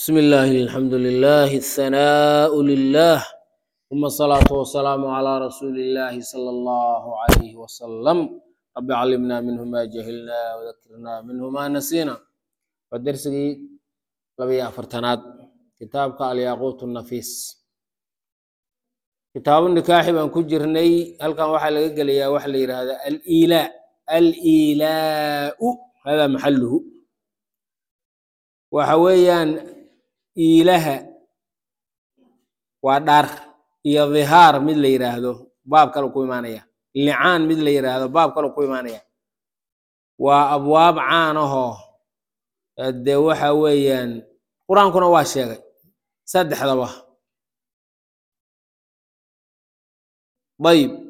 بسم الله الحمد لله الثناء لله ثم الصلاة والسلام على رسول الله صلى الله عليه وسلم رب علمنا منه ما جهلنا وذكرنا منه ما نسينا ودرسي لبي أفرتناد كتابك الياقوت النفيس كتاب النكاح بان كجرني هل كان واحد لقى لي واحد هذا الإيلاء الإيلاء هذا محله waxa weeyaan iilaha waa dhar iyo dhihaar mid la yidhaahdo baab kale ku imaanaya licaan mid la yidhaahdo baab kale ku imaanaya waa abwaab caan ahoo dee waxa weeyaan qur-aankuna waa sheegay saddexdaba dayib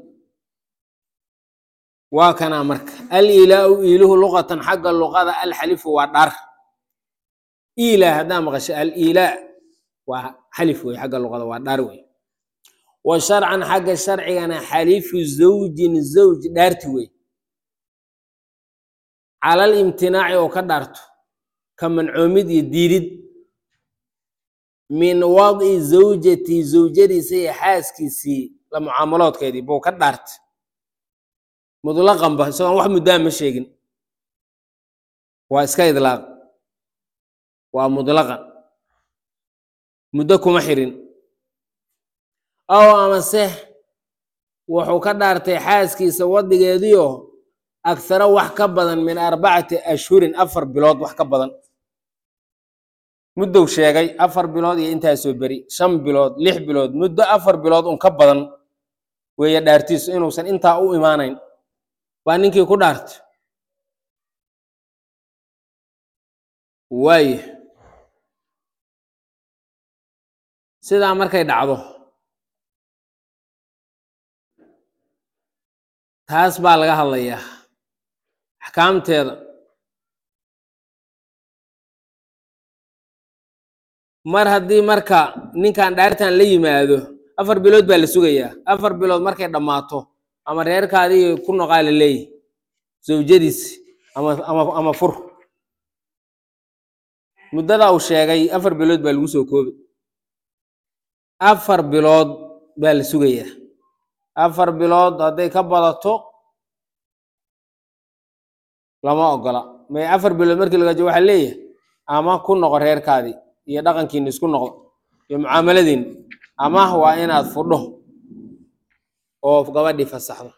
waa kanaa marka al ilaau iiluhu luqatan xagga luqada alxalifu waa dhar ilaa haddaa maqasho alilaa waa xalif wey xagga luqada waa dhaar wey wa sharcan xagga sharcigana xalifu zawjin zawj dhaarti wey calal imtinaaci oo ka dhaarto ka mancoomid iyo diidid min wadi zawjati zawjadiisa iyo xaaskiisii la mucaamaloodkeedii buu ka dhaartay mudlaqanba isagoon wax muddaa ma sheegin waa iska idlaaq waa mudlaqan muddo kuma xirin ow amase wuxuu ka dhaartay xaaskiisa wadigeediio akharo wax ka badan min arbacati ashhurin afar bilood wax ka badan muddow sheegay afar bilood iyo intaasoo beri shan bilood lix bilood muddo afar bilood un ka badan weeye dhaartiisu inuusan intaa u imaanayn baa ninkii ku dhaartay waaya sidaa markay dhacdo taas baa laga hadlayaa axkaamteeda mar haddii marka ninkan dhaartan la yimaado afar bilood baa la sugayaa afar bilood markay dhammaato ama reerkaadii ku noqaa la leeyahy zawjadiis ama ama ama fur muddadaa uu sheegay afar bilood baa lagu soo koobay afar bilood baa la sugayaa afar bilood hadday ka badato lama ogola may afar bilood markii lagajo waxaa leeyahay ama ku noqo reerkaadii iyo dhaqankiina isku noqdo iyo mucaamaladiina ama waa inaad fudho oo gabadhii fasaxdo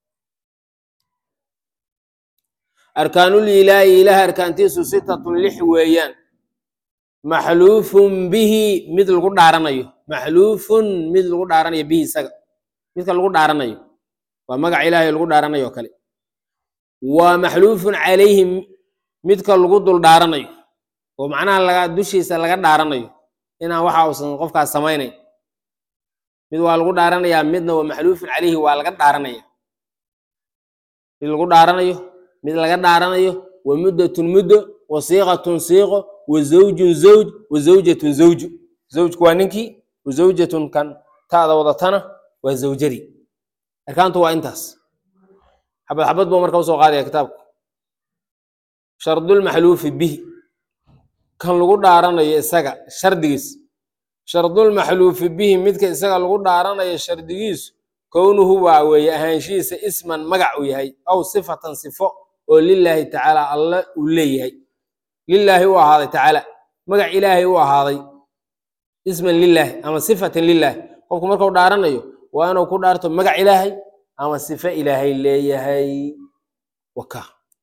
arkaanul ilaahi ilaah arkaantiisu sitatun lix weeyaan maxluufun bihi mid lagu dhaaranayo maxluufun mid lagu dhaaranayo bihi isaga midka lagu dhaaranayo waa magaca ilaahay lagu dhaaranayo o kale waa maxluufun calayhi midka lagu dul dhaaranayo oo macnaha laga dushiisa laga dhaaranayo inaan waxa uusan qofkaas samaynayn mid waa lagu dhaaranayaa midna waa maxluufun calayhi waa laga dhaaranaya mid lagu dhaaranayo mid laga dhaaranayo wa muddatun muddo wa siiqatun siiqo wa zawjun zawj wa zawjatun zawju zawjku waa ninkii wa zawjatun kan taada wadatana waa zawjadii arkaantu waa intaas xabad xabad buu marka usoo qaadaya kitaabku shardulmaxluufi bihi kan lagu dhaaranayo isaga shardigiis shardulmaxluufi bihi midka isaga lagu dhaaranayo shardigiisu kownuhu waa weeye ahaanshihiisa isman magac uu yahay aw sifatan sifo oo lilaahi tacaala alle uu leeyahay lilaahi u ahaaday tacaala magac ilaahay u ahaaday isman lilaahi ama sifatan lilaahi qofku markuu dhaaranayo waa inuu ku dhaarto magac ilaahay ama sifo ilaahay leeyahay waka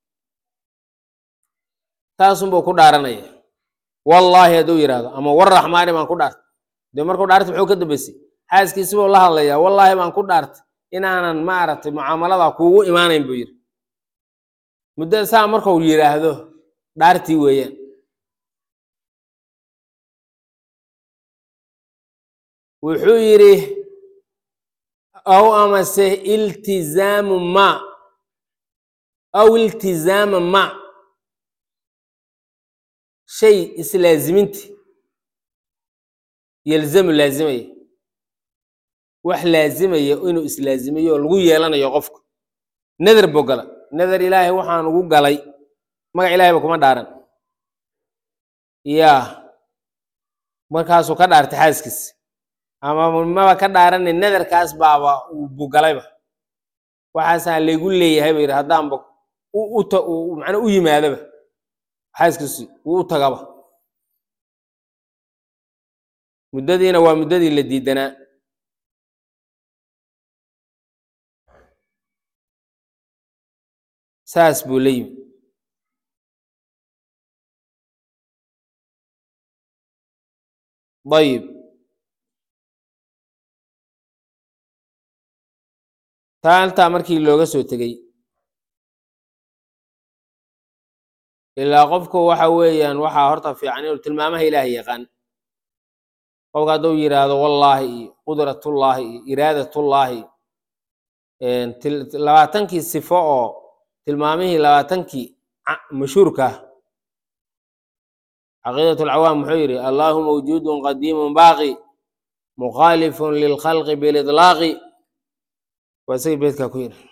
taasunbuu ku dhaaranaya wallaahi hadduu yidhahdo ama warraxmaani baan ku dhaartay dee markuu dhaartay muxuu ka dambeysay xaaskiisibuu la hadlayaa wallaahi baan ku dhaartay inaanan maaragtay mucaamalada kuugu imaanayn buu yidhi muddo saa markuu yidhaahdo dhaartii weeyaan wuxuu yidhi aw amase iltizaamu ma aw iltizaama ma shay islaaziminti yelzamu laazimaya wax laazimaya inuu islaazimiyo oo lagu yeelanayo qofka nadar buu gala nadar ilaahay waxaan ugu galay magac ilahay ba kuma dhaaran ya markaasuu ka dhaartay xaaskiisi ama maba ka dhaarana nadarkaas baaba uu bugalayba waxaasaan laygu leeyahay ba yidhi haddaanba mana u yimaadaba xaaskiisi wuu u tagaba muddadiina waa muddadii la diidanaa saas buu la yimi ayib taa haltaa markii looga soo tegey ilaa qofku waxa weeyaan waxaa horta fiican inuu tilmaamaha ilaahay yaqaan qofka hadduu yidhaahdo wallaahi iyo qudratullaahi iyo iraadatullaahi labaatankii sifo oo tilmaamihii labaatankii mashhuurka ah caqiidat alcawaam muxuu yidhi allahu mawjuudun qadiimun baaqi mukhaalifun lilkhalqi bilidlaaqi waa isagii beedkaa ku yidhi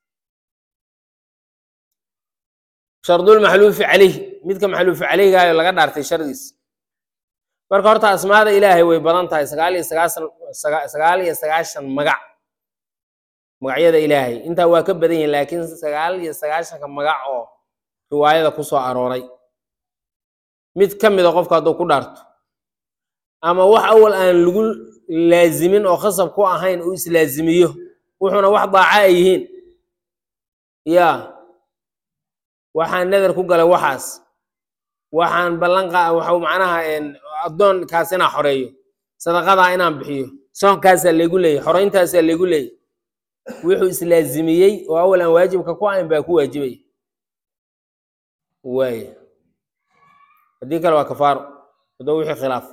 shardulmaxluufi calayh midka maxluufi calayhgaayo laga dhaartay shardiisa marka horta asmaada ilaahay way badan tahay sagaal iyo sagaashan sagaal iyo sagaashan magac magacyada ilaahay intaa waa ka badan yihin laakiin sagaal iyo sagaashanka magac oo riwaayada ku soo arooray mid ka mida qofka hadduu ku dhaarto ama wax awal aan lagu laazimin oo khasab ku ahayn uu islaazimiyo wuxuuna wax daaca ay yihiin ya waxaan nadar ku galay waxaas waxaan ballanqa waxau macnaha addoonkaas inaan xoreeyo sadaqadaa inaan bixiyo soonkaasaa laygu leeyay xoreyntaasaa laygu leeyay wuxuu islaazimiyey oo awal aan waajibka ku ahayn baa ku waajibaya waaya haddii kale waa kafaaro haddoo wixii khilaaf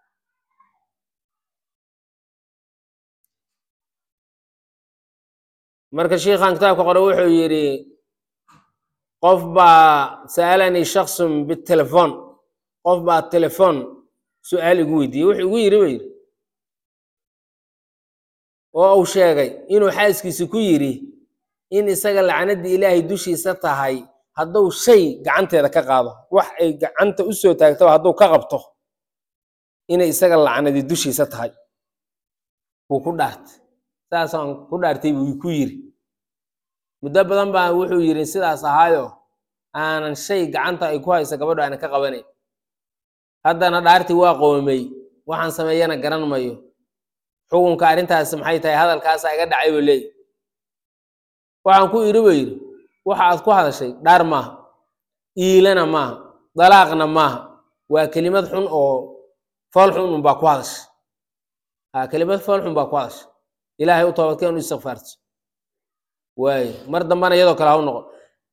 marka shiikhan kitaabka qore wuxuu yidhi qof baa sa'alanii shaksun bitelefoon qof baa telefoon su-aal igu weydiiyey wuxuu igu yidhi ba yidhi oo uu sheegay inuu xaaskiisi ku yidhi in isaga lacnaddii ilaahay dushiisa tahay hadduu shay gacanteeda ka qaado wax ay gacanta u soo taagtaba hadduu ka qabto inay isaga lacnadii dushiisa tahay wuu ku dhaartay saasaan ku dhaartay buu ku yidhi muddo badan baa wuxuu yidhi sidaas ahaayo aanan shay gacanta ay ku hayso gabadho aanan ka qabanayn haddana dhaartii waa qoomay waxaan sameeyana garan mayo xukunka arrintaas maxay tahay hadalkaasa iga dhacay buu leeyahy waxaan ku idhi buu yidhi waxa aad ku hadashay dhaar maaha iilana maaha dalaaqna maaha waa kelimad xun oo fool xun un baa ku hadashay ha kelimad fool xun baa ku hadashay ilaahay u toobadkeen u istikfaarto waaye mar dambana iyadoo kale ha u noqon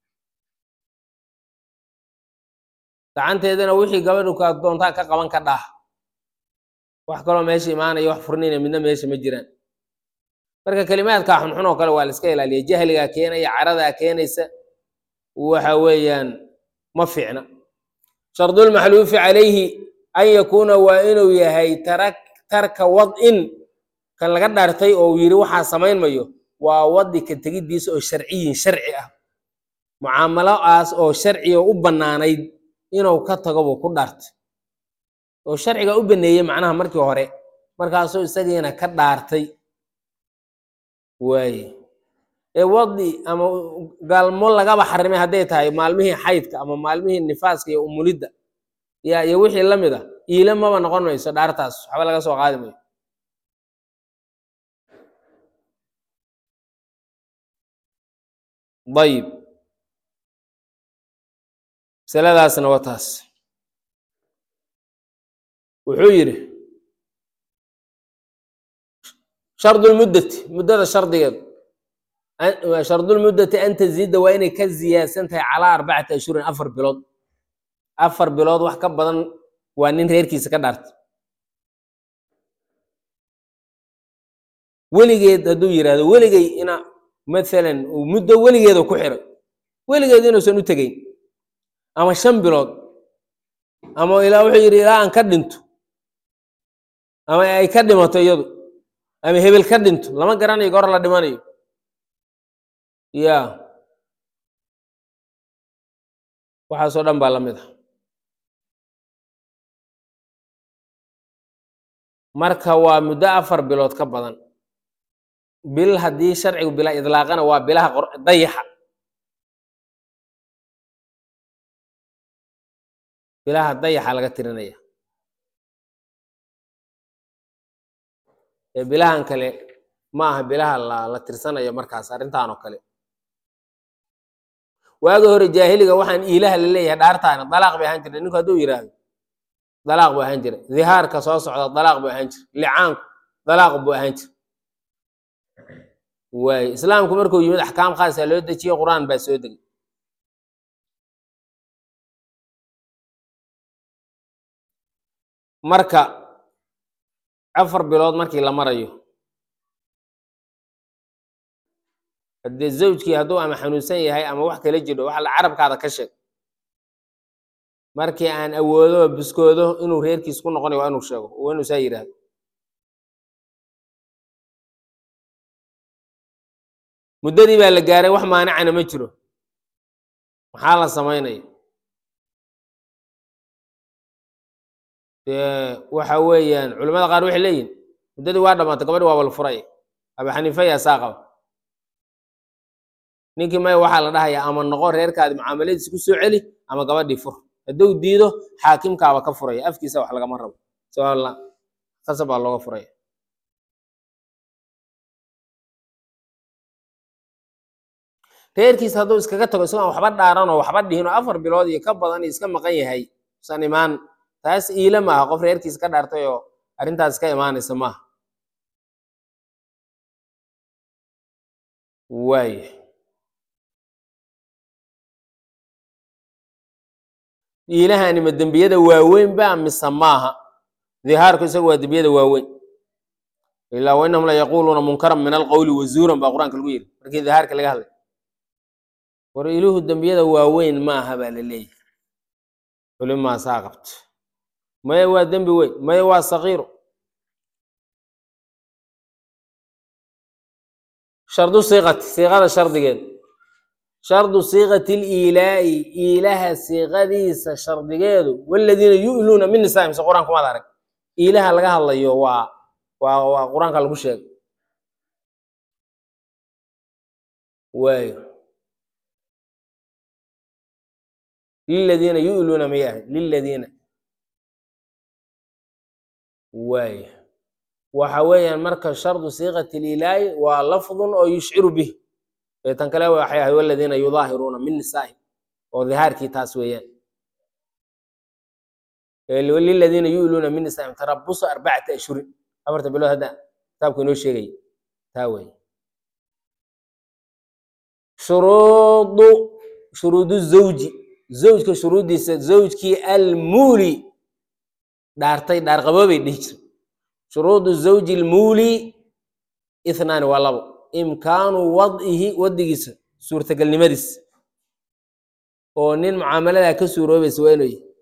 gacanteedana wixii gabadhu ka doontaa ka qaban ka dhaah wax kaloo meesha imaanaya wax furnina midna meesha ma jiraan marka kelimaadkaa xunxun oo kale waa la iska ilaaliya jahligaa keenaya caradaa keenaysa waxa weeyaan ma fiicna shardulmaxluufi calayhi an yakuuna waa inuu yahay tarak tarka wad'in kan laga dhaartay oo uu yidhi waxaa samayn mayo waa wadi ka tegiddiisa oo sharciyin sharci ah mucaamaloaas oo sharciga u bannaanayd inuu ka tago buu ku dhaartay oo sharciga u baneeyey macnaha markii hore markaasuu isagiina ka dhaartay waaye ee wadi ama gaalmo lagaba xarimay hadday tahay maalmihii xaydka ama maalmihii nifaaska iyo umulidda ya iyo wixii la mid a iila maba noqon mayso dhaartaas waxba laga soo qaadi mayo ayib masaladaasna waa taas wuxuu yidhi shardulmuddati muddada shardigeedu shardulmuddati an taziida waa inay ka ziyaadsan tahay calaa arbacati ashhurin afar bilood afar bilood wax ka badan waa nin reerkiisa ka dhaartay weligeed hadduu yidhaahdo weligay ina maalan uu muddo weligeeda ku xiray weligeed inuusan u tegeyn ama shan bilood ama ilaa wuxuu yidhi ilaa aan ka dhinto ama ay ka dhimato iyadu ama hebel ka dhinto lama garanayo goor la dhimanayo ya waxaasoo dhan baa la mid ah marka waa muddo afar bilood ka badan bil haddii sharcigu bila idlaaqana waa bilaha qor- dayaxa bilaha dayaxa laga tirinaya ee bilahan kale ma aha bilaha la, la tirsanayo markaas arrintan oo kale waagi hore jaahiliga waxaan iilaha la leeyahay dhaartaana dalaaq bay ahaan jirta ninku hadduu yidhaahdo dalaaq buu ahaan jira dihaarka soo socda dalaaq buu ahaan jira licaanku dalaaq buu ahaan jira waay islaamku markuu yimid axkaam khaasa loo dejiye qur-aan baa soo degay marka afar bilood markii la marayo haddee zawjkii hadduu ama xanuunsan yahay ama wax kala jiro waxa la carabkaada ka sheeg markii aan awoodo biskoodo inuu reerkiis ku noqonayo waa inuu sheego waa inuu saa yidhaahdo muddadii baa la gaaray wax maanicana ma jiro maxaa la samaynaya dee waxa weeyaan culimmada qaar waxay leeyihin muddadii waa dhamaatay gabadhi waa wal furay abu xaniifa yaa saa qaba ninkii maya waxaa la dhahayaa ama noqo reerkaadi mucaamaladiisa ku soo celi ama gabadhii fur hadduu diido xaakimkaaba ka furaya afkiisa wax lagama rabo soo la qasab baa looga furaya reerkiisa hadduu iskaga tago isagoo aan waxba dhaaran oo waxba dhihin oo afar bilood iyo ka badan iyo iska maqan yahay usan imaan taas iila maaha qof reerkiisa ka dhaartay oo arrintaas ka imaanaysa maaha waaya iilahani ma dembiyada waaweyn ba mise maaha dihaarku isagu waa dembiyada waaweyn ilaa wainahum la yaquuluuna munkaran min alqowli wazuuran baa qur-aanka lagu yiri markii dihaarka laga hadlay war iluhu dembiyada waaweyn maaha baa la leeyahay culimaasaa qabto maya waa dembi weyn maya waa sakiiro shardu siiqati siiqada shardigeeda shardu siiqati liilaa'i iilaha siiqadiisa shardigeedu waladiina yu'luuna min nisaa'im mise qur-aanka maad arag iilaha laga hadlayo waa waa waa qur-aanka lagu sheegay waayo liladiina yu'luuna may ahayd liladiina waaya waxa weeyaan marka shardu siiqati liilaahi waa lafdun oo yushciru bih ee tan kale waxay ahayd waladiina yudaahiruuna min nisaa'ihim oo dihaarkii taas weeyaan liladiina yu'luuna min nisaa'ihim tarabusu arbacata ashhurin afarta bilood hadda kitaabku inoo sheegaya taa weeye shuruudu shuruudu zawji zawjka shuruuddiisa zawjkii almuuli dhaartay dhaarqaboobay dhihi jira shuruudu zawji almuuli ithnaani waa labo imkaanu wad'ihi wadigiisa suurtagelnimadiis oo nin mucaamaladaa ka suuroobaysa waa inuu yahay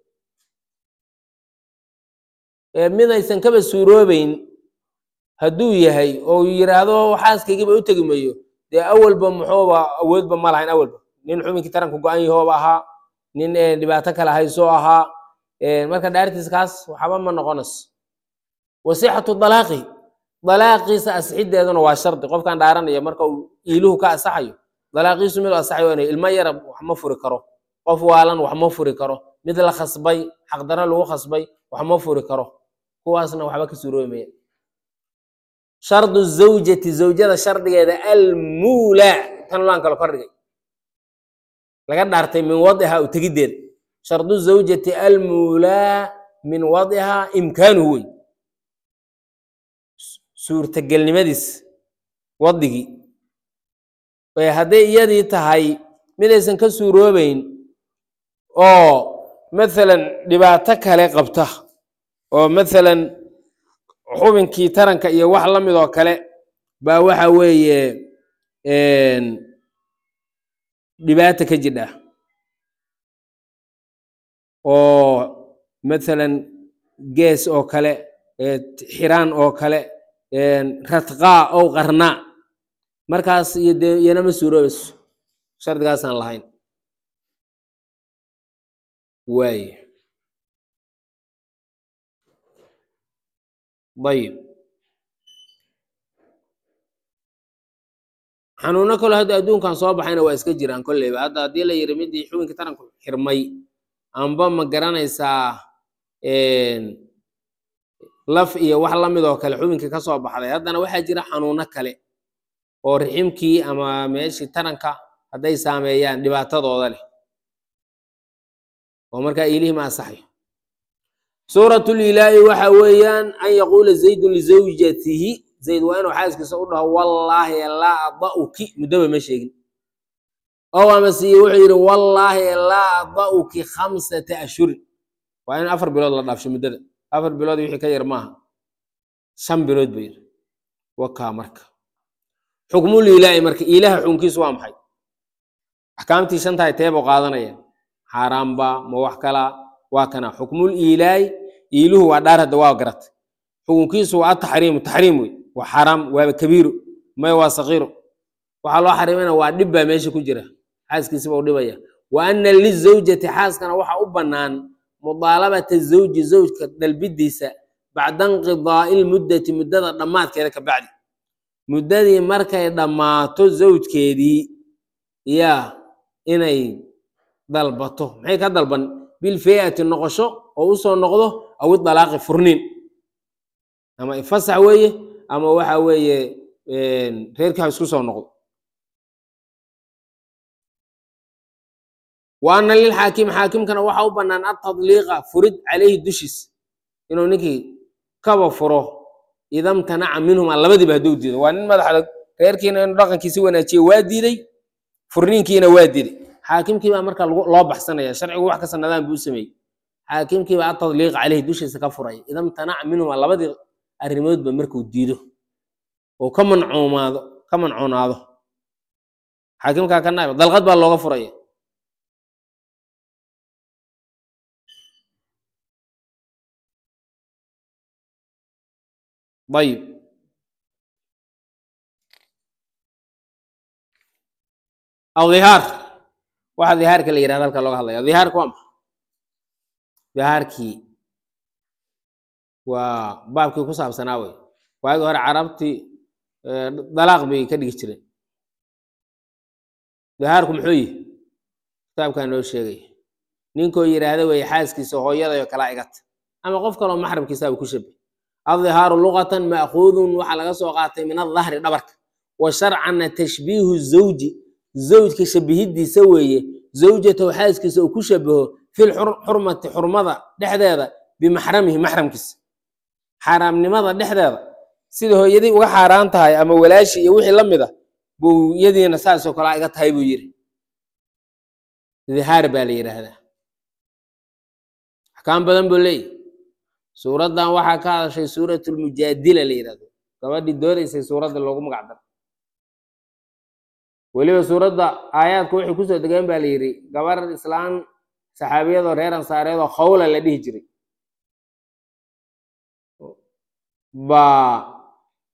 ee mid aysan kaba suuroobeyn hadduu yahay oo yidhaahdo xaaskaygiiba u tegi mayo dee awalba muxuuba awoodba ma lahayn awalba nin xubinkii taranka go-an yahooba ahaa nin dhibaato kale haysoo ahaa marka dhaartiis kaas waxba ma noqonayso wasixatu dalaaqi dalaaqiisa asixiddeeduna waa shardi qofkan dhaaranaya marka uu iiluhu ka asaxayo dalaaqiisu mid asaxayo waa inuu ilmo yara wax ma furi karo qof waalan wax ma furi karo mid la khasbay xaqdaro lagu khasbay wax ma furi karo kuwaasna waxba ka suuroomaya shardu zawjati zawjada shardigeeda almuula tan laan kale kordhigay laga dhaartay min wadiha u tegiddeeda shardu zawjati almuulaa min wadiha imkaanuhu wey suurtagelnimadiis wadigii hadday iyadii tahay midaysan ka suuroobeyn oo mathalan dhibaato kale qabta oo mathalan xubinkii taranka iyo wax la mid oo kale baa waxa weeye dhibaata ka jidha oo mathalan gees oo kale xiraan oo kale ratqaa ow qarnaa markaas iyo dee iyana ma suuroobayso shardigaasaan lahayn waaye ayib xanuuno kale hadda adduunkan soo baxayna waa iska jiraan kolleyba hadda haddii la yiri midii xubinkii taranku xirmay amba ma garanaysaa laf iyo wax la mid oo kale xubinkii ka soo baxday haddana waxaa jira xanuuno kale oo riximkii ama meeshii taranka hadday saameeyaan dhibaatadooda leh oo markaa iilihii ma asaxayo suuratul ilaahi waxa weeyaan an yaquula zaydun lizawjatihi zayd waa inuu xaaskiisa u dhaho wallaahi laa ada'uki muddaba ma sheegin ow amase wuxuu yidhi wallaahi laa ada'uki khamsata ashhurin waa in afar bilood la dhaafsho muddada afar bilood wixii ka yar maaha shan bilood buu yidhi wakaa marka xukmul ilaahi marka ilaha xukunkiisu waa maxay axkaamtii shantahay teebuu qaadanaya xaaraamba ma wax kalaa waa kana xukmul ilaahi iiluhu waa dhaar hadda waa garat xukunkiisu waa ataxriimu taxriim wey waa xaaraam waaba kabiiro may waa sakiiro waxaa loo xariimayna waa dhib baa meesha ku jira xaaskiisiba u dhibaya wa ana lizawjati xaaskana waxa u bannaan mudaalabata zawji zawjka dalbidiisa bacda inqidaa'i lmuddati muddada dhammaadkeeda ka bacdi muddadii markay dhammaato zawjkeedii yaa inay dalbato maxay ka dalban bilfeati noqosho oo usoo noqdo aw idalaaqi furniin ama ifasax weeye ama waxa weeye reerkii ha isku soo noqdo wa ana lilxaakim xaakimkana waxa u bannaan atadliiqa furid calayhi dushiis inuu ninkii kaba furo idamtanaca minhuma labadiiba hadduu diido waa nin madaxda reerkiina inuu dhaqankiisi wanaajiye waa diiday furniinkiina waa diiday xaakimkiibaa marka loo baxsanaya sharcigu wax ka sanadaan buu sameeyey xaakimkiibaa atadliiqa caleyhi dushiisa ka furaya idamtanaca minhuma labadii arrimoodba markuu diido oo ka mancoomaado ka mancoonaado xaakimkaa ka naab dalqad baa looga furaya ayib aw dhihaar waxa dhihaarka la yirahda halka looga hadlaya dhihaarka waa maxa dhihaarkii waa baabkii ku saabsanaa wey waagi hore carabtii dalaaq bay ka dhigi jireen dhihaarku muxuu yihi kitaabkaa noo sheegaya ninkoo yidhaahda wey xaaskiisa hooyadayo kalaa igata ama qof kaloo maxramkiisaaba ku shabay aldihaaru luqatan ma'kuudun waxaa laga soo qaatay min adahri dhabarka wa sharcanna tashbiihu zawji zawjka shabihidiisa weeye zawjatahu xaaskiisa uu ku shabaho fil xurmati xurmada dhexdeeda bimaxramihi maxramkiisa xaaraamnimada dhexdeeda sida hooyadii uga xaaraan tahay ama walaashi iyo wixii la mid a buu yadiina saasoo kalea iga tahay buu yiri dihaar baa la yidhaahdaa axkaam badan buu leeyahy suuraddan waxaa ka hadashay suuratulmujaadila la yidhahdo gabadhii doodaysay suuradda loogu magac daro weliba suuradda aayaadku waxay kusoo degeen baa la yidhi gabar islaan saxaabiyadoo reer ansaareedoo khawla la dhihi jiray baa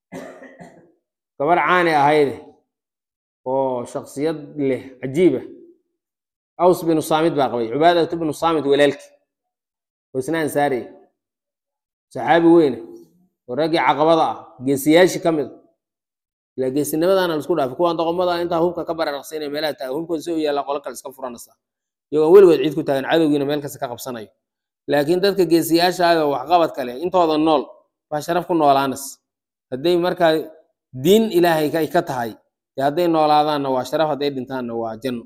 gabar caani ahayde oo shaksiyad leh cajiiba aws binu saamid baa qabay cubaadatu binu saamid walaalki oo isna ansaariya saxaabi weyne oo raggii caqabada ah geesiyaashii ka mid a ilaa geesinimadaana la isku dhaafay kuwaan doqomada intaa hubka ka bararaqsiinaya meelaha taagan hubkooda si u yaallaa qolo kale iska furanaysa iyagoo weligood ciid ku taagan cadowgiina meel kasta ka qabsanayo laakiin dadka geesiyaasha ah oo waxqabad kale intooda nool baa sharaf ku noolaanas hadday markaa diin ilaahay ay ka tahay dee hadday noolaadaanna waa sharaf hadday dhintaanna waa janno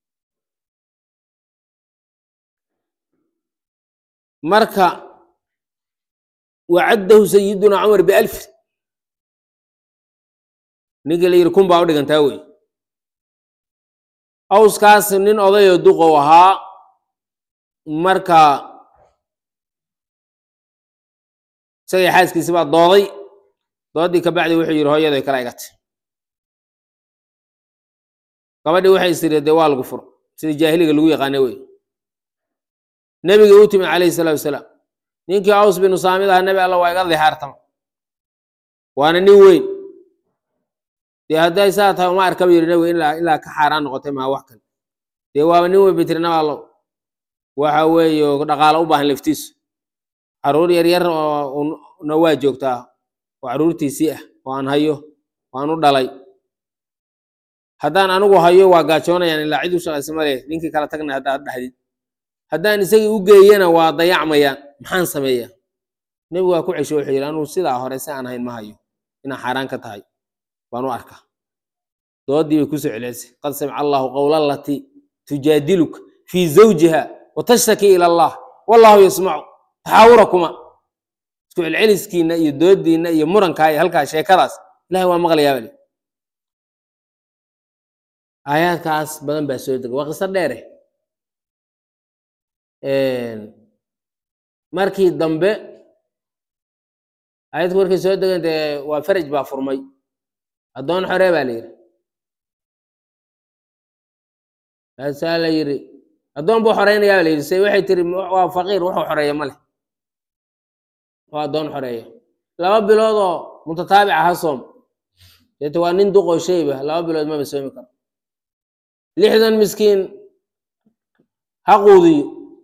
marka wacaddahu sayiduna cumar bialfi ninkii la yidhi kun baa u dhigantaa wey awskaas nin odayoo duqow ahaa marka isagii xaaskiisi baa dooday doodii ka bacdi wuxuu yidhi hooyaday kala igatay gabadhii waxay istiri dee waa lagu furo sida jaahiliga lagu yaqaana wey nebiga u timid calayhi salaatu wasalaam ninkii aws binu saamid aha nebi alla waa iga dihaartama waana nin weyn dee hadday saa tahay uma arkaba yidhi nebiga ilaa ilaa ka xaaraan noqotay maa wax kale dee waaba nin weyn bitirnaba allow waxa weeye dhaqaalo u baahan laftiisu caruur yaryar oo na waa joogtaa oo carruurtiisii ah oo aan hayo oo aan u dhalay haddaan anigu hayo waa gaajoonayaan ilaa cid u shaqaysa ma leh ninkii kala tagna haddaad dhahdid haddaan isagii u geeyana waa dayacmayaan maxaan sameeyaa nebigu waa ku cesho wuxuu yidhi anugu sidaa hore si aan ahayn ma hayo inaa xaaraan ka tahay baan u arkaa doodii bay kusoo celcelisay qad samica allahu qowla alatii tujaadiluka fii zawjiha wa tashtaki ila allah wallahu yasmacu taxaawurakuma isku celceliskiina iyo doodiina iyo murankaa iyo halkaa sheekadaas ilahay waa maqlayaa bali aayaadkaas badan baa soo dega waa qiso dheere markii dambe aayadku markay soo degan dee waa faraj baa furmay addoon xoree baa la yidhi kaasaa la yidhi addoon buu xoreynayaa baa la yidhi se waxay tiri waa faqiir wuxuu xoreeya ma leh waa addoon xoreeya laba bilood oo mutataabica ha soom deete waa nin duqoo shayba laba bilood maba soomi karo lixdan miskiin ha quudiyo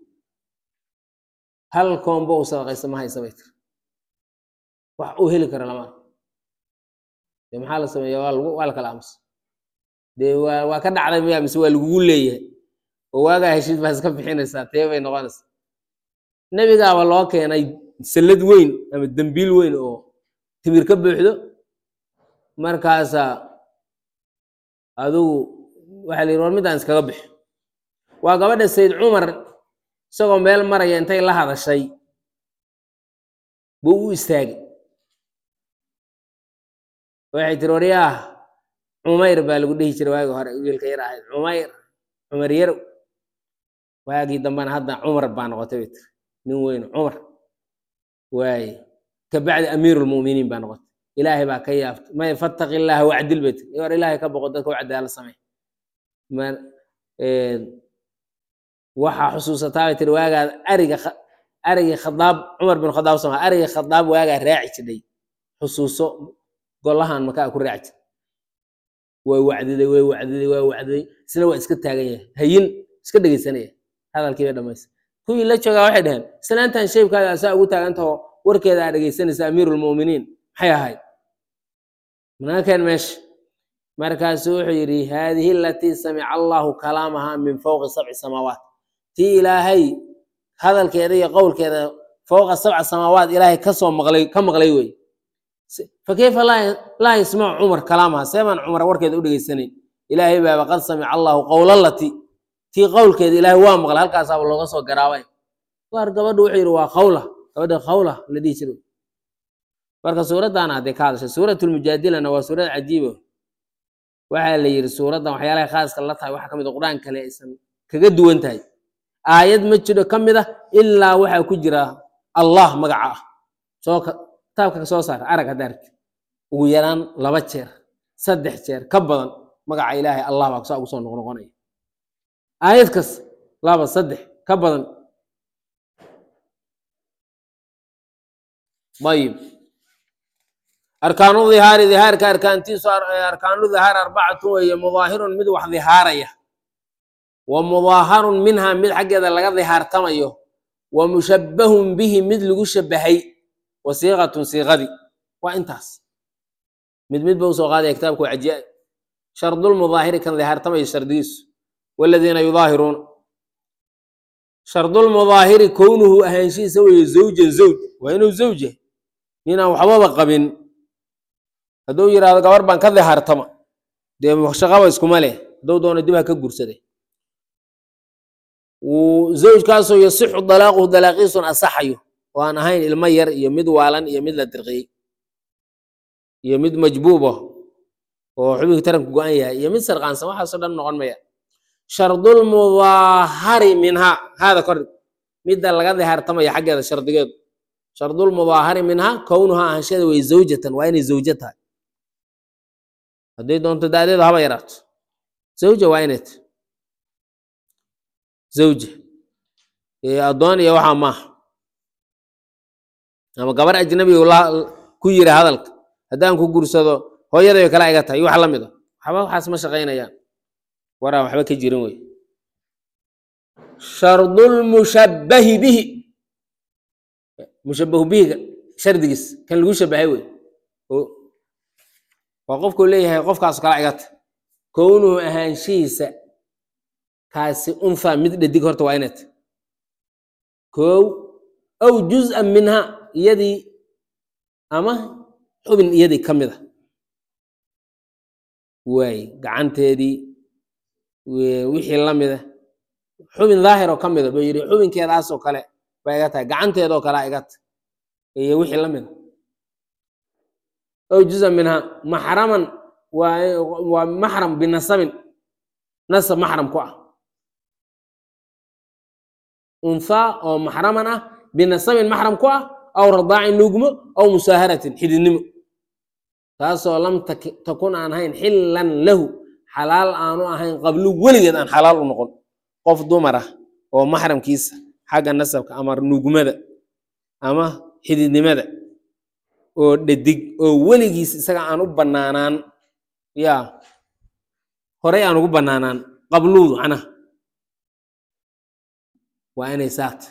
hal koombo u sadaqaysta ma haysa bay tiri wax uu heli kara lama dee maxaa la sameeya waa lagu waa la kala aamusa dee waa waa ka dhacday miya mise waa lagugu leeyahay oo waagaa heshiid baa iska bixinaysaa tee bay noqonaysaa nebigaaba loo keenay sallad weyn ama dembiil weyn oo timir ka buuxdo markaasaa adigu waxaa la yidhi war middaan iskaga bixi waa gabadha sayd cumar isagoo meel maraya intay la hadashay buu u istaagay waxay tiri waryaah cumayr baa lagu dhihi jiray waagii hore wiilka yar ahayd cumayr cumar yarow waagii dambena hadda cumar baa noqotay bay tiri nin weyn cumar waaye kabacdi amiirulmu'miniin baa noqotay ilaahay baa ka yaaftay may fattaqi illaaha wacdil bay tiri war ilaahay ka boqo dadka u cadaala samey waxaa xusuusataa bay tiri waagaa ariga arigii khadaab cumar bin khadaab sama arigii khadaab waagaa raaci jidhay xusuuso golahan makaa ku raaci jir way wacdiday way wacdiday waa wacdiday isna waa iska taagan yahay hayin iska dhegeysanaya hadalkii bay dhamaysa kuwii la joogaa waxay dhaheen islaantan shaybkaada asaa ugu taagantahoo warkeeda aa dhegeysanaysa amiirulmu'miniin maxay ahayd manaakeen meesha markaasuu wuxuu yidhi haadihi alatii samica allahu kalaamaha min fowqi sabci samaawaat tii ilaahay hadalkeeda iyo qowlkeeda fowqa sabca samaawaat ilaahay kasoo maqlay ka maqlay wey fakayfa laa yasmacu cumar kalaamaha seebaan cumar warkeeda u dhegeysanayn ilaahay baaba qad samica allahu qowlalati tii qowlkeeda ilaahay waa maqlay halkaasaaba looga soo garaabay waar gabadhu wuxuu yidhi waa qawla gabadha qawla la dhihi jiray marka suuraddaana hadday ka hadashay suuratulmujaadilana waa suurad cajiiba waxaa la yidhi suuraddan waxyaalahay khaaska la tahay waxaa ka mid a qur-aan kale aysan kaga duwan tahay aayad ma jiro ka mid ah ilaa waxaa ku jira allah magaca ah soo kitaabka ka soo saara arag hadda arki ugu yaraan laba jeer saddex jeer ka badan magaca ilaahay allah baa saa ugu soo noqnoqonaya aayad kas laba saddex ka badan ayib arkaanu dhihaari dhihaarka arkaantiisu arkaanu dhihaar arbacatu weeye mudaahirun mid wax dhihaaraya wa mudaaharun minha mid xaggeeda laga dhihaartamayo wa mushabbahun bihi mid lagu shabahay wa siiqatun siiqadii waa intaas mid mid ba usoo qaadaya kitaabku waa cajiib shardulmudaahiri kan dhihaartamayo shardigiisu waladiina yudaahiruuna shardulmudaahiri kownuhu ahaanshihiisa weeye zawjan zawj waa inuu zawj yahay ninaan waxbaba qabin hadduu yidhahdo gabar baan ka dhihaartama dee shaqaba iskuma leh hadduu doono dib ha ka gursade zawjkaasoo yasixu dalaaquhu dalaaqiisun asaxayo oo aan ahayn ilmo yar iyo mid waalan iyo mid la dirqiyey iyo mid majbuuba oo xubinka taranku go-an yahay iyo mid sarqaansan waxaasoo dhan noqon maya shardulmudaahari minhaa haada kor midda laga dhihaartamaya xaggeeda shardigeedu shardulmudaahari minhaa kownuhaa ahansheeda way zawjatan waa inay zawjo tahay hadday doonto daadeedu haba yaraato zawja waa inay tahay zawja addoon iyo waxaa maaha ama gabar ajnabi ku yiri hadalka haddaan ku gursado hooyadayo kale iga tahay wax la mid a waxba waxaas ma shaqaynayaan waraan waxba ka jirin wey shardulmushabbahi bihi mushabbahu bihiga shardigiis kan lagu shabahay wey oo waa qofkuu leeyahay qofkaas kala igata kownuhu ahaanshihiisa kaasi untha mid dhadig horta waa inat kow aw juz'an minha iyadii ama xubin iyadii ka mid a waay gacanteedii wixii la mida xubin daahir oo ka mida buu yidhi xubinkeedaasoo kale baa iga tahay gacanteedoo kalea iga ta iyo wixii la mida aw juz'an minha maxraman waa waa maxram binasabin nasab maxram ku ah unthaa oo maxraman ah binasabin maxram ku ah aw radaacin nuugmo aw musaaharatin xididnimo taasoo lam takun aan ahayn xillan lahu xalaal aanu ahayn qablu weligeed aan xalaal u noqon qof dumar ah oo maxramkiisa xagga nasabka ama nuugmada ama xididnimada oo dhadig oo weligiis isaga aan u bannaanaan yaa horey aan ugu bannaanaan qabluudu macnaha waa inay saata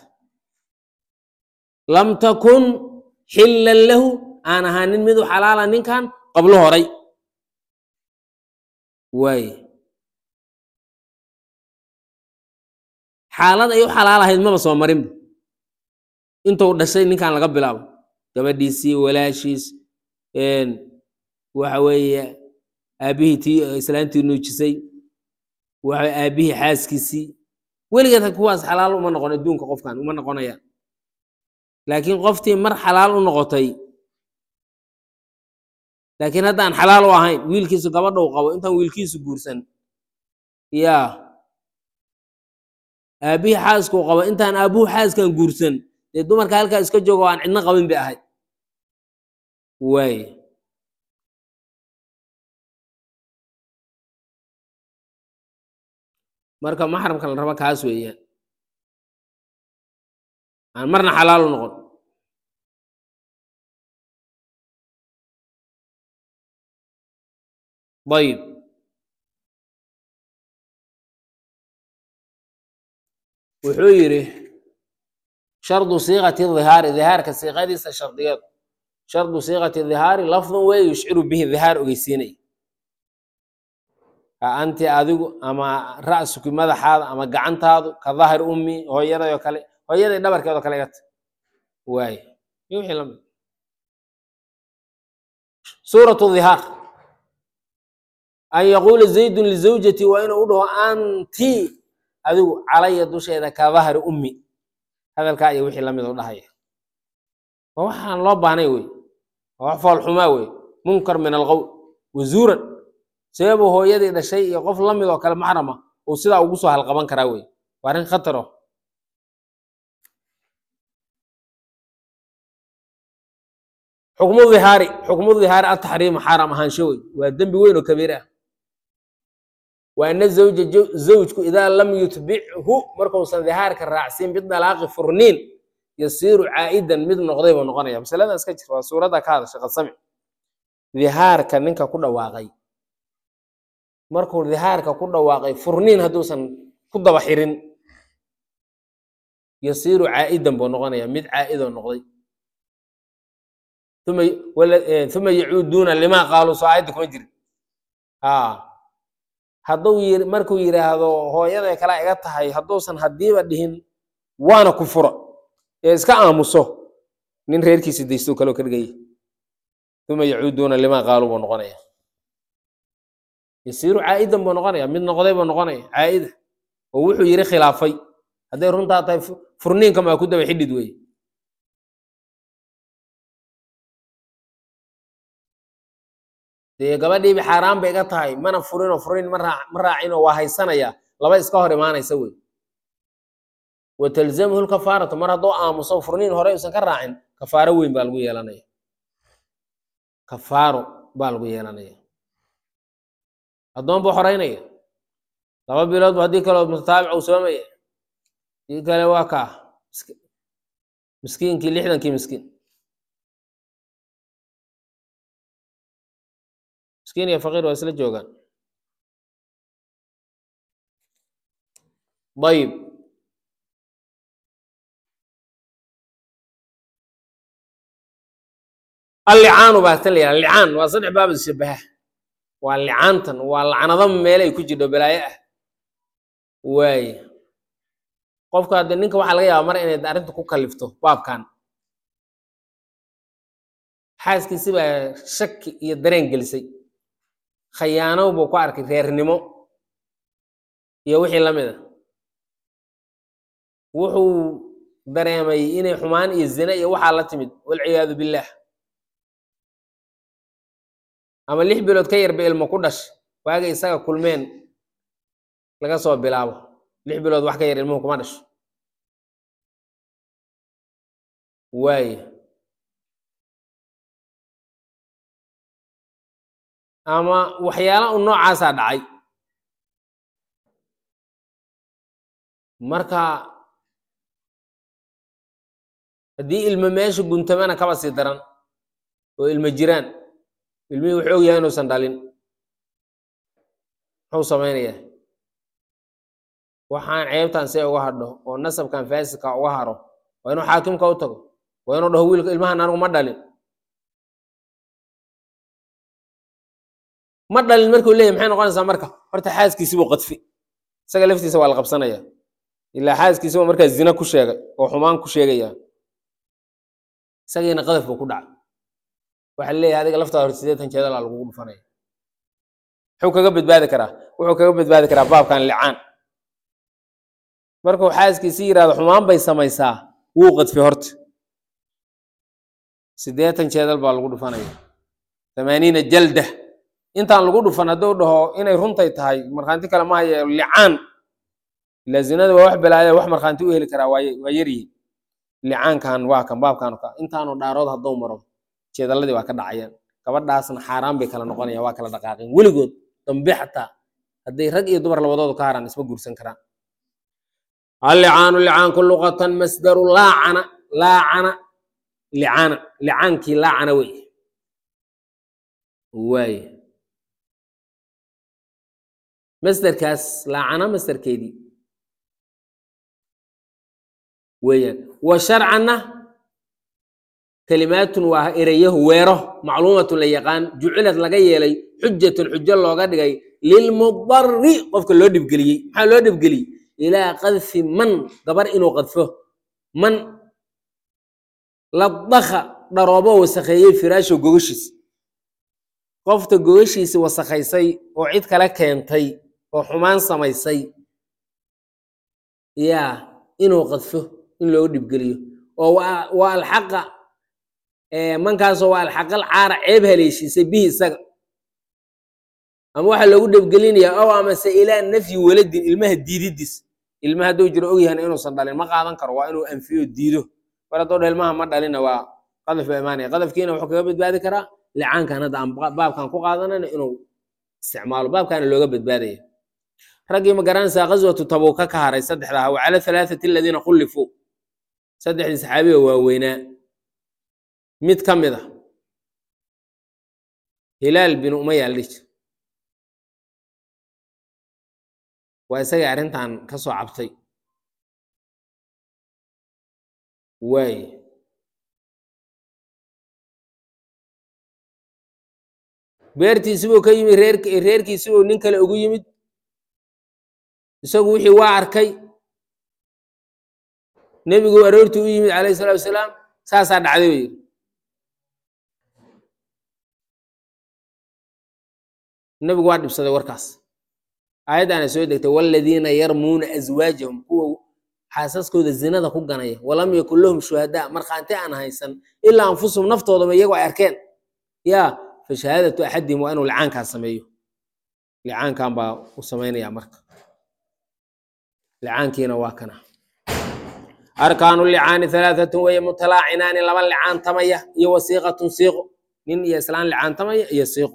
lam takun xillan lahu aan ahaanin mid u xalaala ninkan qablo horay waaye xaalad ay u xalaalahayd maba soo marinba intuu dhashay ninkan laga bilaabo gabadhiisii walaashiis waxa weeye aabbihii tii islaantii nuujisay waxa aabbihii xaaskiisii weligeed kuwaas xalaal uma noqon adduunka qofkan uma noqonayaan laakiin qoftii mar xalaal u noqotay laakiin haddaan xalaal u ahayn wiilkiisu gabadha u qabo intaan wiilkiisu guursan yaa aabbihii xaaskuu qabo intaan aabbuhu xaaskan guursan dee dumarka halkaa iska joogo aan cidno qabin bay ahayd waay marka maxramka la raba kaas weeyaan aan marna xalaal u noqon ayib wuxuu yidhi shardu siiqati dhihaari dhihaarka siiqadiisa shardigeed shardu siiqati dhihaari lafdun wey yushciru bihi dhihaar ogeysiinay ka anti adigu ama ra'suki madaxaada ama gacantaadu ka dahir ummi hooyadayoo kale hooyaday dhabarkeedoo kale igata waay iyo wixii lamid suuratu dhihaar an yaquula zaydun lizawjati waa inuu u dhaho anti adigu calaya dusheeda ka dahri ummi hadalkaa iyo wixii lamid u dhahaya waa waxaan loo baahnay wey waa wax foolxumaa wey munkar min alqowl wazuuran seebuu hooyadii dhashay iyo qof lamid oo kale maxrama uu sidaa ugu soo halqaban karaa wey waa arrin khataro xukmu dhihaari xukmu dhihaari ataxriimu xaaraam ahaansho wey waa dembi weyn oo kabiir ah wa ana zawja zawjku idaa lam yutbichu markuusan dhihaarka raacsin bidalaaqi furniin yasiiru caa'idan mid noqday buu noqonaya masaladan iska jir waa suuradda ka hadashay qad samic dhihaarka ninka ku dhawaaqay markuu dhihaarka ku dhawaaqay furniin hadduusan ku daba xirin yasiiru caa'idan buu noqonaya mid caa'idoo noqday uma uma yacuuduuna limaa qaaluu soo aayadda kuma jirin ha hadduu yiri markuu yidhaahdo hooyaday kala iga tahay hadduusan haddiiba dhihin waana ku fura ee iska aamuso nin reerkiisi daystuu kaloo ka dhigaya uma yacuuduuna limaa qaaluu buu noqonaya yasiiru caa'idan buu noqonaya mid noqday buu noqonaya caa'ida oo wuxuu yiri khilaafay hadday runtaa tahay furniinka maa ku daba xidhid weeye dee gabadhiiba xaaraan bay iga tahay mana furinoo furin ma raa ma raacinoo waa haysanaya laba iska hor imaanaysa wey wa talzamhu lkafaaratu mar hadduu aamuso furniin hore usan ka raacin kafaaro weyn baa lagu yeelanaya kafaaro baa lagu yeelanaya addoon buu xoreynaya laba bilood bu haddii kaloo mutataabic uu soomaya dii kale waa kaa miskiinkii lixdankii miskiin miskiin iyo faqiir waa isla joogaan ayib allicaanu baa tan la yidhaha licaan waa saddex baabad shabaha waa licaantan waa lacnado meelay ku jirto balaayo ah waaye qofka hadde ninka waxaa laga yaabaa mar inay arrinta ku kalifto baabkan xaaskiisi baa shaki iyo dareen gelisay khayaanow buu ku arkay reernimo iyo wixii la mid a wuxuu dareemay inay xumaan iyo zine iyo waxaa la timid walciyaadu billaah ama lix bilood ka yarba ilmo ku dhash waaga isaga kulmeen laga soo bilaabo lix bilood wax ka yar ilmuhu kuma dhasho waaye ama waxyaala un noocaasaa dhacay marka haddii ilmo meesha guntamana kaba sii daran oo ilmo jiraan ilmihii wuxuu og yahay inuusan dhalin muxuu samaynayaa waxaan ceebtan see uga hadho oo nasabkan faasidka uga haro waa inuu xaakimka u tago waa inuu dhaho wiilka ilmahan anigu ma dhalin ma dhalin markuu leeyahy maxay noqonaysaa marka horta xaaskiisi buu qadfi isaga laftiisa waa la qabsanaya ilaa xaaskiisi buu markaa zina ku sheegay oo xumaan ku sheegaya isagiina qadaf buu ku dhacay waxaa leeyahay adiga laftaada hor sideetan jeedalaa lagugu dhufanaya muxuu kaga badbaadi karaa wuxuu kaga badbaadi karaa baabkan licaan markuu xaaskiisi yidhahdo xumaan bay samaysaa wuu qadfi horta siddeetan jeedal baa lagu dhufanaya tamaaniina jalda intaan lagu dhufan hadduu dhaho inay runtay tahay markhaanti kale ma haye licaan ilaa zinada waa wax balaaya wax markhaanti u heli karaa waa waa yaryihin licaankan waa kan baabkan ka intaanu dhaarood hadduu maro jeedaladii waa ka dhacayaan gabadhaasna xaaraan bay kala noqonayaan waa kala dhaqaaqeen weligood dambe xataa hadday rag iyo dumar labadoodu ka haraan isma guursan karaan allicaanu licaanku luqatan masdaru laacana laacana licaana licaankii laacana wey waaye masderkaas laacana masderkeedii weeyaan wa sharcanna kalimaatun waa ereyahu weero macluumatun la yaqaan jucilad laga yeelay xujatun xujo looga dhigay lilmudari qofka loo dhibgeliyey maxaa loo dhibgeliyey ilaa qadfi man gabar inuu qadfo man ladaka dharoobo wasakheeyey firaasho gogashiis qofta gogashiisi wasakhaysay oo cid kale keentay oo xumaan samaysay yaa inuu qadfo in looga dhibgeliyo oo waa alxaqa mankaasoo waa alxaqal caara ceeb haleeshiisay bihi isaga ama waxaa loogu dhibgelinayaa ow amase ilaa nafyi waladin ilmaha diididiis ilma hadduu jiro ogyahan inuusan dhalin ma qaadan karo waa inuu anfiyo diido mar haddoo dha ilmaha ma dhalina waa qadaf baa imaanaya qadafkiina wuxuu kaga badbaadi karaa licaankan hadda aan baabkan ku qaadanayna inuu isticmaalo baabkaana looga badbaadaya raggii ma garanaysaa qaswatu tabuuka ka haray saddexdaa wa cala halaathati aladiina khullifuu saddexdii saxaabiga waaweynaa mid ka mid a hilaal bin umaya la dhihi jir waa isagii arrintan ka soo cabtay waaye beertiisibuu ka yimid reerk reerkiisibuu nin kale ugu yimid isagu wixii waa arkay nebigu aroortii u yimid calayhi salatu wasalaam saasaa dhacday buu yidhi nebigu waa dhibsaday warkaas aayaddaana soo degtay waladiina yarmuuna aswaajahum kuwa xaasaskooda zinada ku ganaya walam yakun lahum shuhadaa markhaanti aan haysan ilaa anfusahum naftoodaba iyagu ay arkeen yaa fa shahaadatu axadihim waa inuu licaankaa sameeyo licaankan baa u samaynayaa marka licaankiina waa kana arkaanu licaani halaaatun weeye mutalaacinaani laba licaantamaya iyo wasiiqatun siiqo nin iyo islaan licaantamaya iyo siiqo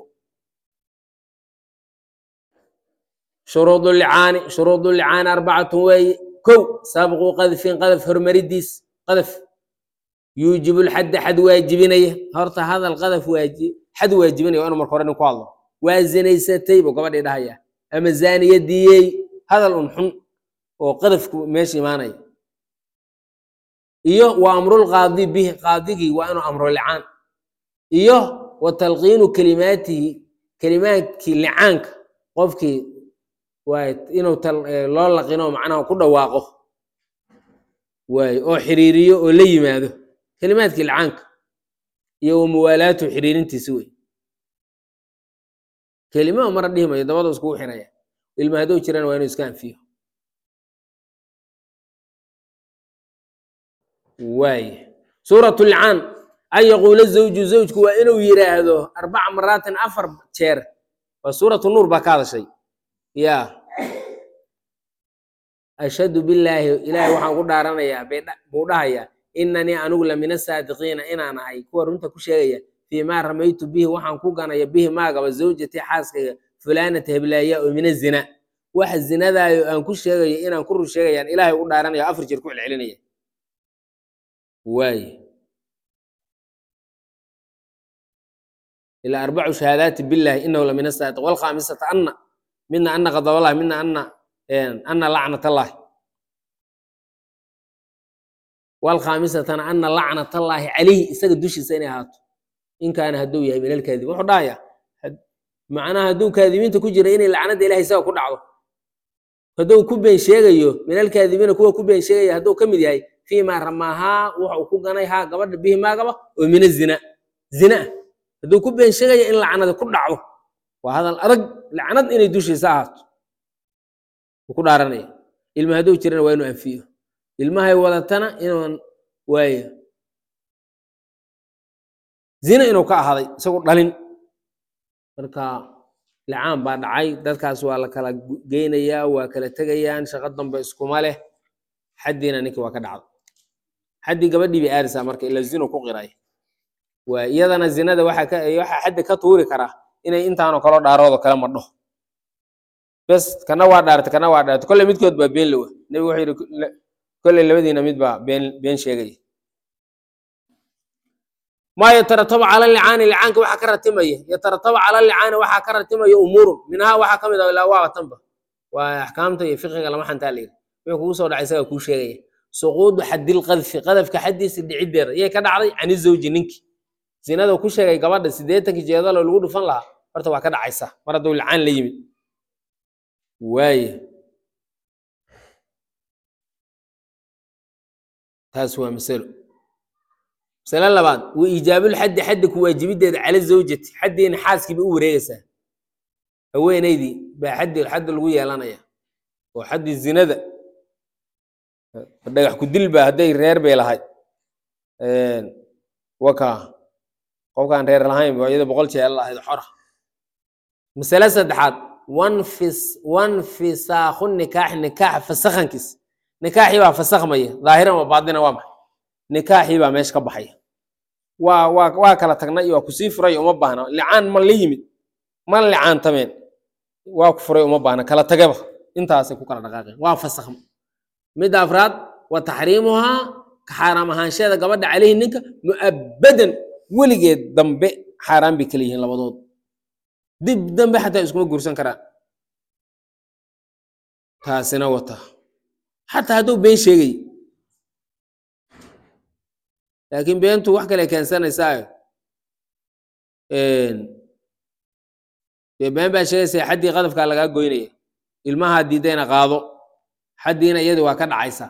shuruudu licaani shuruudu licaani arbacatun weeye kow sabqu qadfin qadaf hormaridiis qadaf yuujibu lxadda xad waajibinaya horta hadal qadaf waaji xad waajibinaya waa inu marka hore nin ku hadlo waa zinaysatay buu gabadhii dhahaya ama zaaniyadiyey hadal un xun oo qadafku meesha imaanaya iyo wa amrulqaadi bihi qaadigii waa inuu amro licaan iyo wa talqiinu kelimaatihi kelimaadkii licaanka qofkii waay inuu loo laqino macnaha ku dhawaaqo waay oo xiriiriyo oo la yimaado kelimaadkii licaanka iyo wa muwaalaatu xiriirintiisi wey kelima mara dhihi mayo dabada iskugu xiraya ilma hadduu jirana waa inuu iska anfiyo waay suurat lcaan an yaquula zawju zawjku waa inuu yiraahdo arbaca maraatin afar jeer waa suuratu nuur baa ka hadashay ya ashhadu billaahi ilaahay waxaan ku dhaaranayaa buu dhahayaa inanii anigu la min asaadiqiina inaan ahay kuwa runta ku sheegaya fii maa ramaytu bihi waxaan ku ganaya bihi maagaba zawjatii xaaskayga fulaanata heblaaya oo min azina waxa zinadaayo aan ku sheegayo inaan ku run sheegayaan ilaahay u dhaaranaya afar jeer ku celcelinaya waay ilaa arbacu shahaadaati billahi inahu la min asaadiq walkhaamisata anna midna anna qadaballahi midna anna anna lacnatallahi walkhaamisatana anna lacnatallaahi calayhi isaga dushiisa inay ahaato in kaana hadduu yahay min alkaadib wuxuu dhahayaa macnaha hadduu kaadibiinta ku jira inay lacnada ilahay isaga ku dhacdo hadduu ku been sheegayo min alkaadibiina kuwa ku been sheegaya hadduu ka mid yahay fii maa ramaahaa wuxuu ku ganay haa gabadha bihi maagaba oo min azina zina hadduu ku been sheegaya in lacnada ku dhacdo waa hadal adag lacnad inay dushiisa ahaato wuu ku dhaaranaya ilma hadduu jirana waa inuu anfiyo ilmahay wadatana inuun waayo zina inuu ka ahaaday isagu dhalin marka licaan baa dhacay dadkaas waa la kala geynayaa waa kala tegayaan shaqo dambe iskuma leh xaddiina ninkii waa ka dhacda xaddii gabadhii bay aarisaa marka ila zinu ku qiray waa iyadana zinada waxaa ka waxaa xaddi ka tuuri karaa inay intaanoo kaloo dhaaroodo kale madho bes kana waa dhaartay kana waa dhaartay kolley midkood baa been lowa nebigu wuxuu yidhi kolley labadiina mid baa been been sheegaya maa yatarataba cala licaani licaanka waxaa ka ratimaya yatarataba cala licaani waxaa ka ratimaya umuurun minhaa waxaa ka mid ah ilaa waa tanba waa axkaamta iyo fiqiga lama xantaa la yidhi wuxuu kugu soo dhacay isagaa kuu sheegaya suquudu xadil qadfi qadafka xaddiisa dhiciddeeda yay ka dhacday cani zawji ninki zinada ku sheegay gabadha siddeetankii jeedaloo lagu dhufan lahaa horta waa ka dhacaysa mar hadduu licaan la yimid waaye taas waa masalo masale labaad wa iijaabulxaddi xaddi ku waajibiddeeda cala zawjati xaddiina xaaskiiba u wareegaysaa haweenaydii baa xaddi xaddi lagu yeelanaya oo xaddi zinada dhagax ku dilba hadday reer bay lahay waka qofkaan reer lahayn ba iyada boqol jeel lahayd xora masale saddexaad wanfis wanfisaakhu nikaax nikaax fasakhankiis nikaaxii baa fasakhmaya dhaahiran waa baadina waa maxay nikaaxii baa meesha ka baxaya waa waa waa kala tagnay waa kusii furay uma baahna licaan ma la yimid ma licaantameen waa ku furay uma baahna kala tagaba intaasay ku kala dhaqaaqeen waa fasakhma midda afraad wa taxriimuhaa ka xaaraam ahaansheeda gabadha caleyhi ninka mu'abadan weligeed dambe xaaraan bay kala yihiin labadood dib dambe xataa iskuma guursan karaan taasina wata xataa hadduu been sheegay laakiin beentu wax kale keensanaysaa dee been baa sheegaysa xaddii qadafkaa lagaa goynaya ilmahaa diidayna qaado xaddiina iyadu waa ka dhacaysaa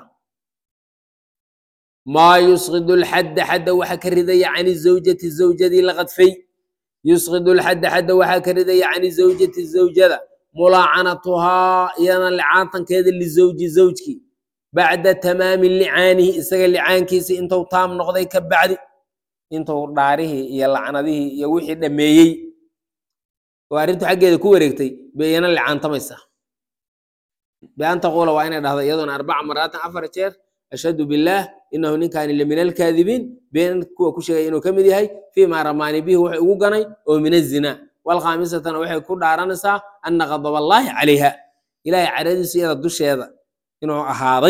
maa yusqidu lxadda xadda waxa ka ridaya cani zawjati zawjadii la qadfay yusqidu lxadda xadda waxaa ka ridaya cani zawjati zawjada mulaacanatuhaa iyadana licaantankeeda lizawji zawjki bacda tamaami licaanihi isaga licaankiisi intuu taam noqday ka bacdi intuu dhaarihii iyo lacnadihii iyo wixii dhammeeyey oo arrintu xaggeeda ku wareegtay bay iyana licaantamaysaa bian taquula waa inay dhahdo iyadoona arbaca maraatin afar jeer ashhadu billaah inahu ninkaani lamin alkaadibiin been kuwa ku sheegay inuu ka mid yahay fii maa ramaani bihi wuxuu ugu ganay oo min azinaa walkhaamisatana waxay ku dhaaranaysaa ana qadaballaahi calayha ilaahay caradiisu iyada dusheeda inuu ahaaday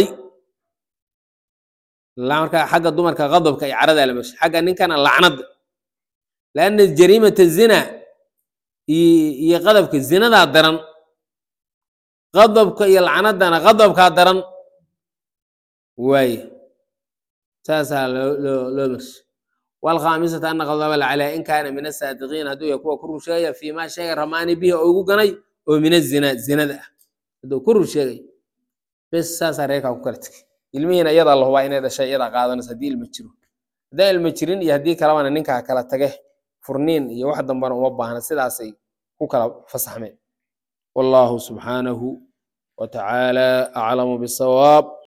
marka xagga dumarka qadabka iyo caradaa la mesha xagga ninkana lacnada laanna jariimata zina iyo qadabka zinadaa daran qadabka iyo lacnadana qadabkaa daran waaye saasaa loo loo loo mersha walkhaamisata ana qadaba calaa in kaana min asaadiqiin hadduu yahay kuwa ku rur sheegaya fiimaa sheega ramaani bihi oo ugu ganay oo min azina zinada ah hadduu ku rur sheegay bes saasaa reerkaa ku kala tegay ilmihiina iyadaa la hubaa inay dhashay iyadaa qaadanaysa haddii ilma jiro haddaan ilma jirin iyo haddii kalebana ninkaa kala tage furniin iyo wax dambana uma baahna sidaasay ku kala fasaxmeen wallahu subxaanahu wa tacaala aclamu bisawaab